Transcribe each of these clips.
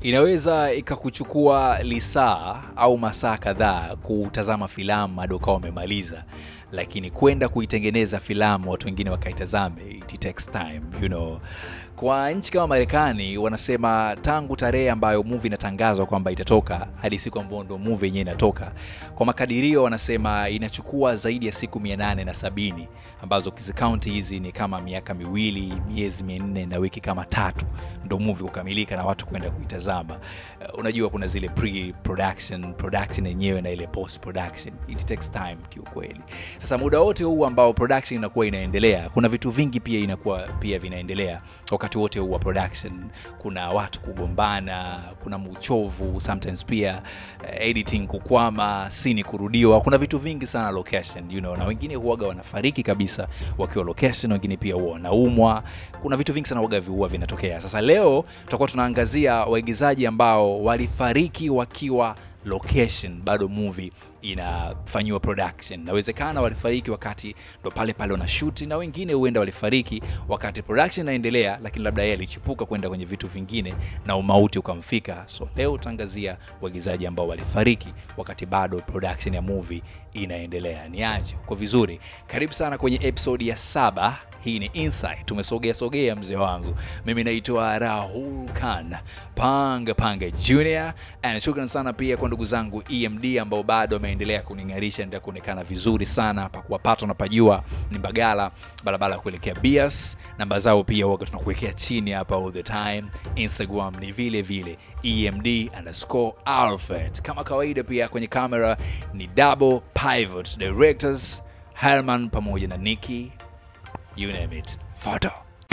Inaweza ikakuchukua lisaa au masaa kadhaa kutazama filamu hadi ukawa umemaliza, lakini kwenda kuitengeneza filamu watu wengine wakaitazame, it takes time, you know. Kwa nchi kama Marekani wanasema tangu tarehe ambayo movie inatangazwa kwamba itatoka hadi siku ambayo ndo movie yenyewe inatoka, kwa makadirio wanasema inachukua zaidi ya siku mia nane na sabini ambazo kizikaunti hizi ni kama miaka miwili, miezi minne na wiki kama tatu ndo movie kukamilika na watu kwenda kuitazama. Uh, unajua kuna zile pre-production, production yenyewe na ile post production. It takes time kiukweli. Sasa muda wote huu ambao production inakuwa inaendelea, kuna vitu vingi pia inakuwa pia vinaendelea wakati wote huu wa production. Kuna watu kugombana, kuna uchovu sometimes pia uh, editing kukwama, scene kurudiwa. Kuna vitu vingi sana location, you know, na wengine huaga wanafariki kabisa wakiwa location, wengine pia huwa wanaumwa. Kuna vitu vingi sana huaga huwa vinatokea. Sasa leo tutakuwa tunaangazia waigizaji ambao walifariki wakiwa location bado movie inafanyiwa production. Nawezekana walifariki wakati ndo pale pale wanashuti, na wengine huenda walifariki wakati production inaendelea, lakini labda yeye alichipuka kwenda kwenye vitu vingine na umauti ukamfika. So leo utaangazia waigizaji ambao walifariki wakati bado production ya movie inaendelea. Ni aje uko vizuri? Karibu sana kwenye episode ya saba. Hii ni Insight. Tumesogea sogea mzee wangu. Mimi naitwa Rahul Khan Panga Panga Junior, and shukrani sana pia kwa ndugu zangu EMD ambao bado wameendelea kuning'arisha, endelea kuonekana vizuri sana. Pakuwapata unapajua ni Mbagala, barabara ya kuelekea Bias. Namba zao pia waga tunakuwekea chini hapa all the time. Instagram ni vile vile EMD underscore Alfred. Kama kawaida pia kwenye kamera ni double pivot directors Herman pamoja na Nikki you name it. Photo.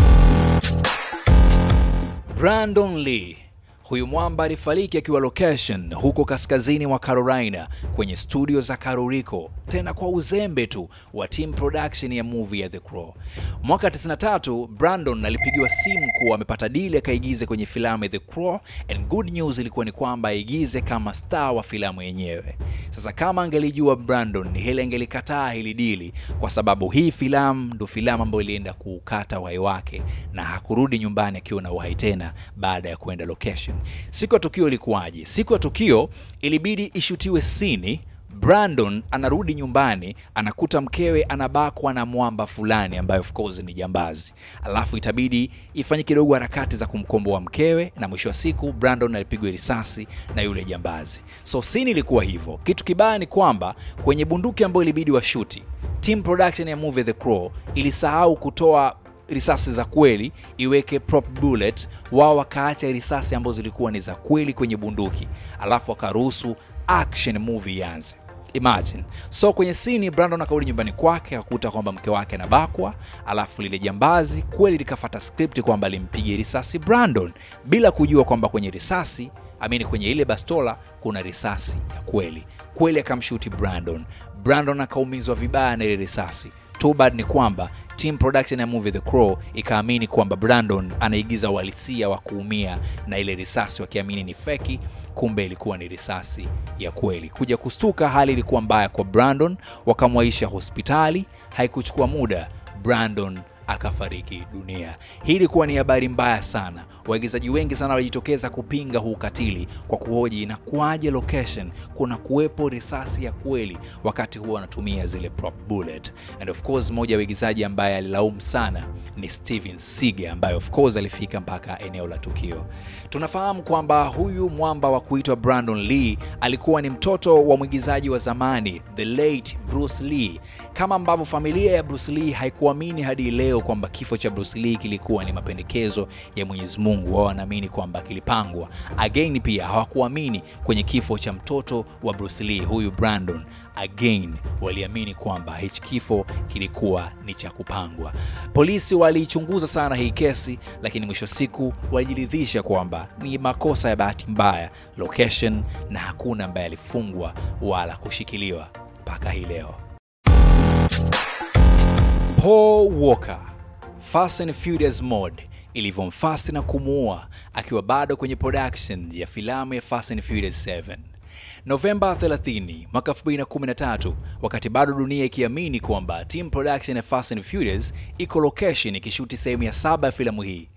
Brandon Lee Huyu mwamba alifariki akiwa location huko kaskazini mwa Carolina kwenye studio za Karuriko, tena kwa uzembe tu wa team production ya movie ya The Crow. Mwaka 93 Brandon alipigiwa simu kuwa amepata dili akaigize kwenye filamu ya The Crow, and good news ilikuwa ni kwamba aigize kama star wa filamu yenyewe. Sasa kama angelijua Brandon hili angelikataa hili dili, kwa sababu hii filamu ndo filamu ambayo ilienda kuukata uhai wake na hakurudi nyumbani akiwa na uhai tena baada ya kuenda location. Siku ya tukio ilikuwaje? Siku ya tukio ilibidi ishutiwe sini. Brandon anarudi nyumbani, anakuta mkewe anabakwa na mwamba fulani ambaye of course ni jambazi, alafu itabidi ifanye kidogo harakati za kumkomboa mkewe, na mwisho wa siku Brandon alipigwa risasi na yule jambazi. So sini ilikuwa hivyo. Kitu kibaya ni kwamba kwenye bunduki ambayo ilibidi washuti, team production ya movie The Crow ilisahau kutoa risasi za kweli iweke prop bullet, wao wakaacha risasi ambazo zilikuwa ni za kweli kwenye bunduki, alafu wakaruhusu action movie ianze. Imagine. So kwenye sini Brandon akarudi nyumbani kwake akakuta kwamba mke wake anabakwa, alafu lile jambazi kweli likafata script kwamba limpige risasi Brandon bila kujua kwamba kwenye risasi amini, kwenye ile bastola kuna risasi ya kweli kweli, akamshuti Brandon. Brandon akaumizwa vibaya na ile risasi. Too bad ni kwamba team production ya movie The Crow ikaamini kwamba Brandon anaigiza uhalisia wa kuumia na ile risasi, wakiamini ni feki, kumbe ilikuwa ni risasi ya kweli. Kuja kustuka, hali ilikuwa mbaya kwa Brandon, wakamwaisha hospitali. Haikuchukua muda, Brandon akafariki dunia. Hii ilikuwa ni habari mbaya sana. Waigizaji wengi sana walijitokeza kupinga huu ukatili kwa kuhoji inakuwaje location kuna kuwepo risasi ya kweli wakati huo wanatumia zile prop bullet. And of course mmoja wa waigizaji ambaye alilaumu sana ni Steven Seagal ambaye of course alifika mpaka eneo la tukio. Tunafahamu kwamba huyu mwamba wa kuitwa Brandon Lee alikuwa ni mtoto wa mwigizaji wa zamani the late Bruce Lee, kama ambavyo familia ya Bruce Lee haikuamini hadi leo kwamba kifo cha Bruce Lee kilikuwa ni mapendekezo ya Mwenyezi Mungu. Wao wanaamini kwamba kilipangwa. Again pia hawakuamini kwenye kifo cha mtoto wa Bruce Lee, huyu Brandon. Again waliamini kwamba hichi kifo kilikuwa ni cha kupangwa. Polisi waliichunguza sana hii kesi, lakini mwisho siku walijiridhisha kwamba ni makosa ya bahati mbaya location, na hakuna ambaye alifungwa wala kushikiliwa mpaka hii leo. Paul Walker Fast and Furious mode ilivyomfasti na kumuua akiwa bado kwenye production ya filamu ya Fast and Furious 7. Novemba 30 mwaka 2013, wakati bado dunia ikiamini kwamba team production ya Fast and Furious iko location ikishuti sehemu ya saba ya filamu hii,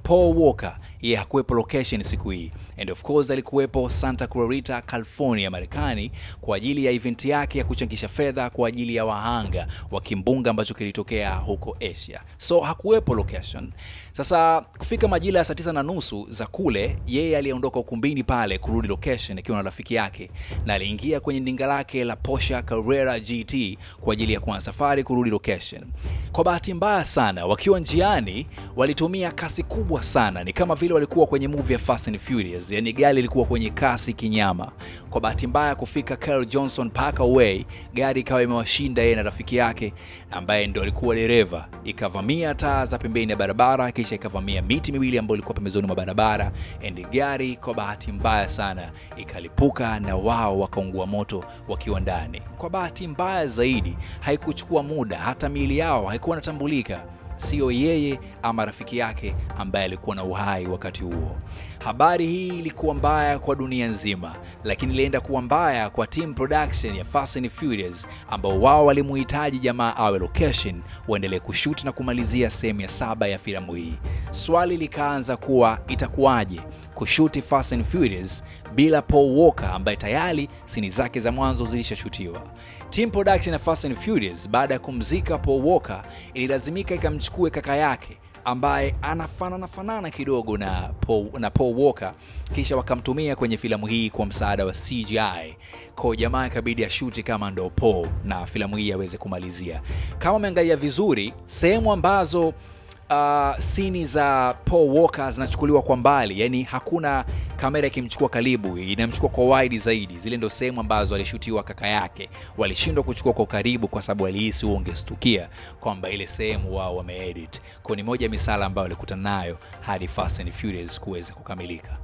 Paul Walker yeye hakuwepo location siku hii, and of course alikuwepo Santa Clarita, California, Marekani kwa ajili ya event yake ya kuchangisha fedha kwa ajili ya wahanga wa kimbunga ambacho kilitokea huko Asia, so hakuwepo location. Sasa kufika majira ya saa tisa na nusu za kule, yeye aliondoka ukumbini pale kurudi location akiwa na rafiki yake, na aliingia kwenye ndinga lake la Porsche Carrera GT kwa ajili ya kuanza safari kurudi location. Kwa bahati mbaya sana, wakiwa njiani walitumia kasi kubwa sana, ni kama vile walikuwa kwenye movie ya Fast and Furious, yani gari lilikuwa kwenye kasi kinyama. Kwa bahati mbaya kufika Carl Johnson Parkway, gari ikawa imewashinda yeye na rafiki yake ambaye ndo alikuwa dereva, ikavamia taa za pembeni ya barabara, kisha ikavamia miti miwili ambayo ilikuwa pembezoni mwa barabara, and gari kwa bahati mbaya sana ikalipuka na wao wakaungua moto wakiwa ndani. Kwa bahati mbaya zaidi, haikuchukua muda, hata miili yao haikuwa inatambulika sio yeye ama rafiki yake ambaye alikuwa na uhai wakati huo. Habari hii ilikuwa mbaya kwa dunia nzima, lakini ilienda kuwa mbaya kwa team production ya Fast and Furious ambao wao walimuhitaji jamaa awe location waendelee kushoot na kumalizia sehemu ya saba ya filamu hii. Swali likaanza kuwa itakuwaje kushuti Fast and Furious bila Paul Walker ambaye tayari sini zake za mwanzo zilishashutiwa. Team production ya Fast and Furious baada ya kumzika Paul Walker ililazimika ikamchukue kaka yake ambaye anafanana fanana kidogo na Paul, na Paul Walker kisha wakamtumia kwenye filamu hii kwa msaada wa CGI. Kwa jamaa ikabidi ashuti kama ndo Paul na filamu hii aweze kumalizia. Kama umeangalia vizuri sehemu ambazo uh, sini za Paul Walker zinachukuliwa kwa mbali, yani hakuna kamera ikimchukua karibu, inamchukua kwa wide zaidi. Zile ndo sehemu ambazo alishutiwa kaka yake, walishindwa kuchukua kwa karibu kwa sababu walihisi huo ungestukia kwamba ile sehemu wao wameedit. Kwa ni moja misala ambayo walikutana nayo hadi Fast and Furious kuweza kukamilika.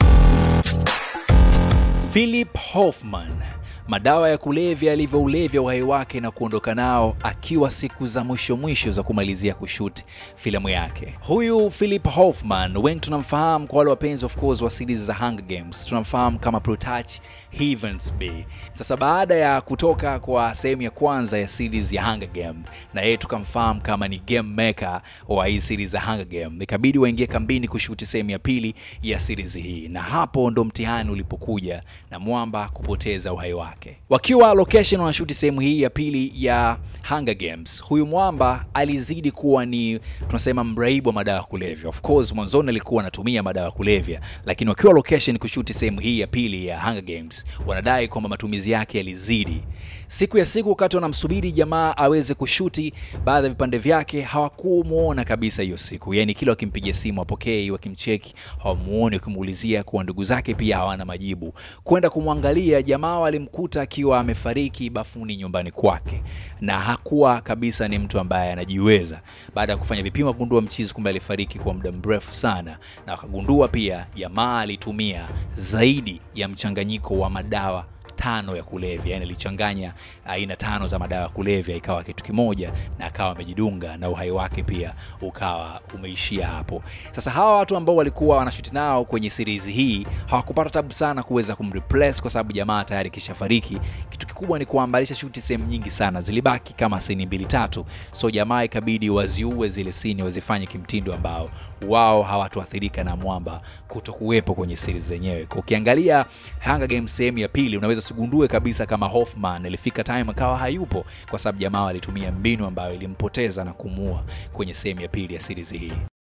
Philip Hoffman madawa ya kulevya yalivyoulevya uhai wake na kuondoka nao akiwa siku za mwisho mwisho za kumalizia kushuti filamu yake. Huyu Philip Hoffman wengi tunamfahamu kwa wale wapenzi of course wa series za Hunger Games, tunamfahamu kama Protach Heavensby. Sasa baada ya kutoka kwa sehemu ya kwanza ya series ya Hunger Games, na yeye tukamfahamu kama ni game maker wa hii series za Hunger Games, ikabidi waingie kambini kushuti sehemu ya pili ya series hii, na hapo ndo mtihani ulipokuja na mwamba kupoteza uhai wake. Wakiwa location wanashuti sehemu hii ya pili ya Hunger Games, huyu mwamba alizidi kuwa ni tunasema mraibu wa madawa ya kulevya. Of course mwanzoni alikuwa anatumia madawa ya kulevya, lakini wakiwa location kushuti sehemu hii ya pili ya Hunger Games, wanadai kwamba matumizi yake yalizidi. Siku ya siku, wakati wanamsubiri jamaa aweze kushuti baadhi ya vipande vyake, hawakumuona kabisa hiyo siku. Yani kila wakimpigia simu apokei, wakimcheki hawamuoni, wakimuulizia kuwa ndugu zake pia hawana majibu. Kwenda kumwangalia jamaa walimkuta akiwa amefariki bafuni nyumbani kwake, na hakuwa kabisa ni mtu ambaye anajiweza. Baada ya kufanya vipimo, kugundua mchizi, kumbe alifariki kwa muda mrefu sana, na wakagundua pia jamaa alitumia zaidi ya mchanganyiko wa madawa tano ya kulevya, yani alichanganya aina tano za madawa ya kulevya ikawa kitu kimoja, na akawa amejidunga na uhai wake pia ukawa umeishia hapo. Sasa hawa watu ambao walikuwa wanashuti nao kwenye series hii hawakupata tabu sana kuweza kumreplace kwa sababu jamaa tayari kishafariki. Kitu kikubwa ni kwamba alisha sehemu nyingi sana, zilibaki kama sini mbili tatu, so jamaa ikabidi waziue zile sini, wazifanye kimtindo ambao wao hawatuathirika na mwamba kuto kuwepo kwenye series zenyewe. Kwa ukiangalia Hunger Games sehemu ya pili unaweza usigundue kabisa kama Hoffman ilifika time akawa hayupo, kwa sababu jamaa alitumia mbinu ambayo ilimpoteza na kumuua kwenye sehemu ya pili ya series hii.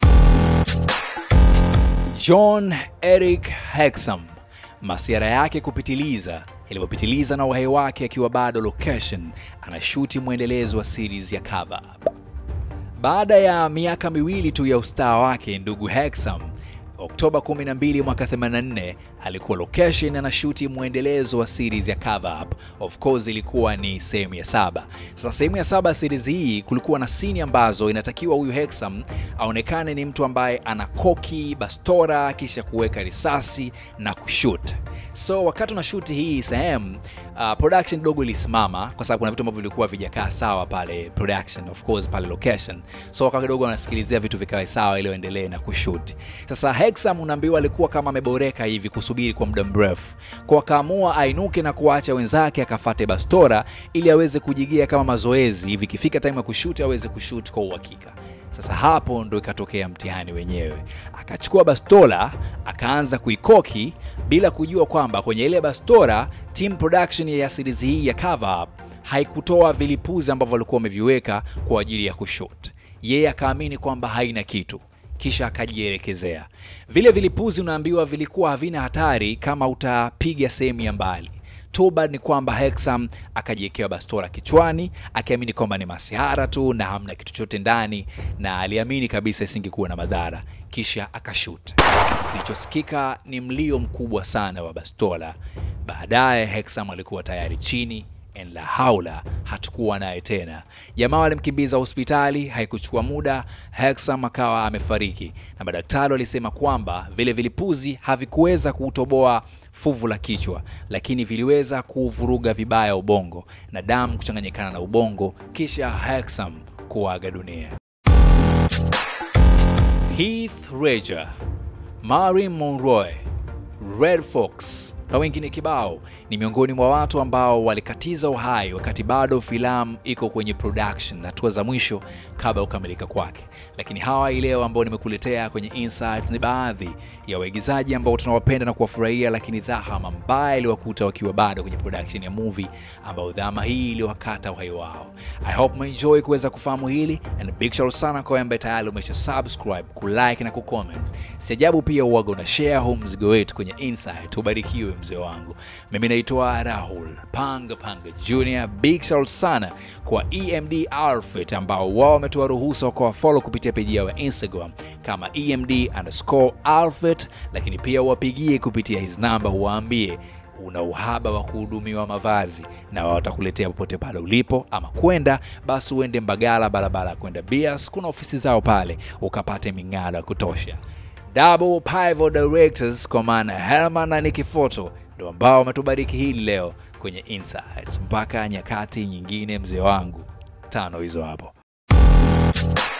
John Eric Hexam masiara yake kupitiliza ilivyopitiliza na uhai wake akiwa bado location anashuti mwendelezo wa series ya Cover Up. Baada ya miaka miwili tu ya ustaa wake, ndugu Hexam Oktoba 12 mwaka 84 alikuwa location anashuti mwendelezo wa series ya Cover Up. Of course ilikuwa ni sehemu ya saba. Sasa sehemu ya saba ya series hii kulikuwa na sini ambazo inatakiwa huyu Hexam aonekane ni mtu ambaye ana koki, bastora, kisha kuweka risasi na kushoot. So wakati unashuti hii sehemu uh, production dogo ilisimama kwa sababu kuna vitu ambavyo vilikuwa vijakaa sawa pale production, of course pale location. So wakati kidogo wanasikilizia vitu vikawe sawa ili waendelee na kushoot. Sasa Hexam unaambiwa alikuwa kama ameboreka hivi kusubiri kwa muda mrefu, kwa akaamua ainuke na kuacha wenzake akafate bastora ili aweze kujigia kama mazoezi hivi, ikifika time ya kushoot aweze kushoot kwa uhakika. Sasa hapo ndo ikatokea mtihani wenyewe. Akachukua bastola akaanza kuikoki bila kujua kwamba kwenye ile bastola team production ya series hii ya cover up haikutoa vilipuzi ambavyo walikuwa wameviweka kwa ajili ya kushoot. Yeye akaamini kwamba haina kitu, kisha akajielekezea. Vile vilipuzi unaambiwa vilikuwa havina hatari kama utapiga sehemu ya mbali. Toba ni kwamba Hexam akajiwekewa bastola kichwani akiamini kwamba ni masihara tu na hamna kitu chochote ndani, na aliamini kabisa isingekuwa na madhara, kisha akashut. Kilichosikika ni mlio mkubwa sana wa bastola. Baadaye Hexam alikuwa tayari chini en la haula, hatukuwa naye tena. Jamaa walimkimbiza hospitali, haikuchukua muda, Hexam akawa amefariki, na madaktari walisema kwamba vile vilipuzi havikuweza kuutoboa fuvu la kichwa, lakini viliweza kuvuruga vibaya ubongo na damu kuchanganyikana na ubongo, kisha Hexam kuaga dunia. Heath Ledger, Marilyn Monroe, Red Fox na wengine kibao ni miongoni mwa watu ambao walikatiza uhai wakati bado filamu iko kwenye production na hatua za mwisho kabla ya kukamilika kwake. Lakini hawa hii leo ambao nimekuletea kwenye Insights ni baadhi ya waigizaji ambao tunawapenda na kuwafurahia, lakini dhahama mbaya iliwakuta wakiwa bado kwenye production ya movie, ambao dhahama hii iliwakata uhai wao. I hope umeenjoy kuweza kufahamu hili, and big shout sana kwa ambaye tayari umesha subscribe, kulike na kucomment. Si ajabu pia uwaga una share huu mzigo wetu kwenye Insight. Ubarikiwe mzee wangu. Mimi naitwa Rahul Panga Panga Junior. Big shout sana kwa EMD Outfit ambao wao wametoa ruhusa kwa follow kupitia peji yao ya Instagram kama EMD underscore outfit, lakini pia wapigie kupitia his namba, uwaambie una uhaba wa kuhudumiwa mavazi na watakuletea popote pale ulipo, ama kwenda basi uende Mbagala, barabara ya kwenda Bias, kuna ofisi zao pale, ukapate ming'aro ya kutosha. Double Pivot Directors kwa maana Herman na Nikifoto ndo ambao wametubariki hili leo kwenye Insights. Mpaka nyakati nyingine, mzee wangu, tano hizo hapo.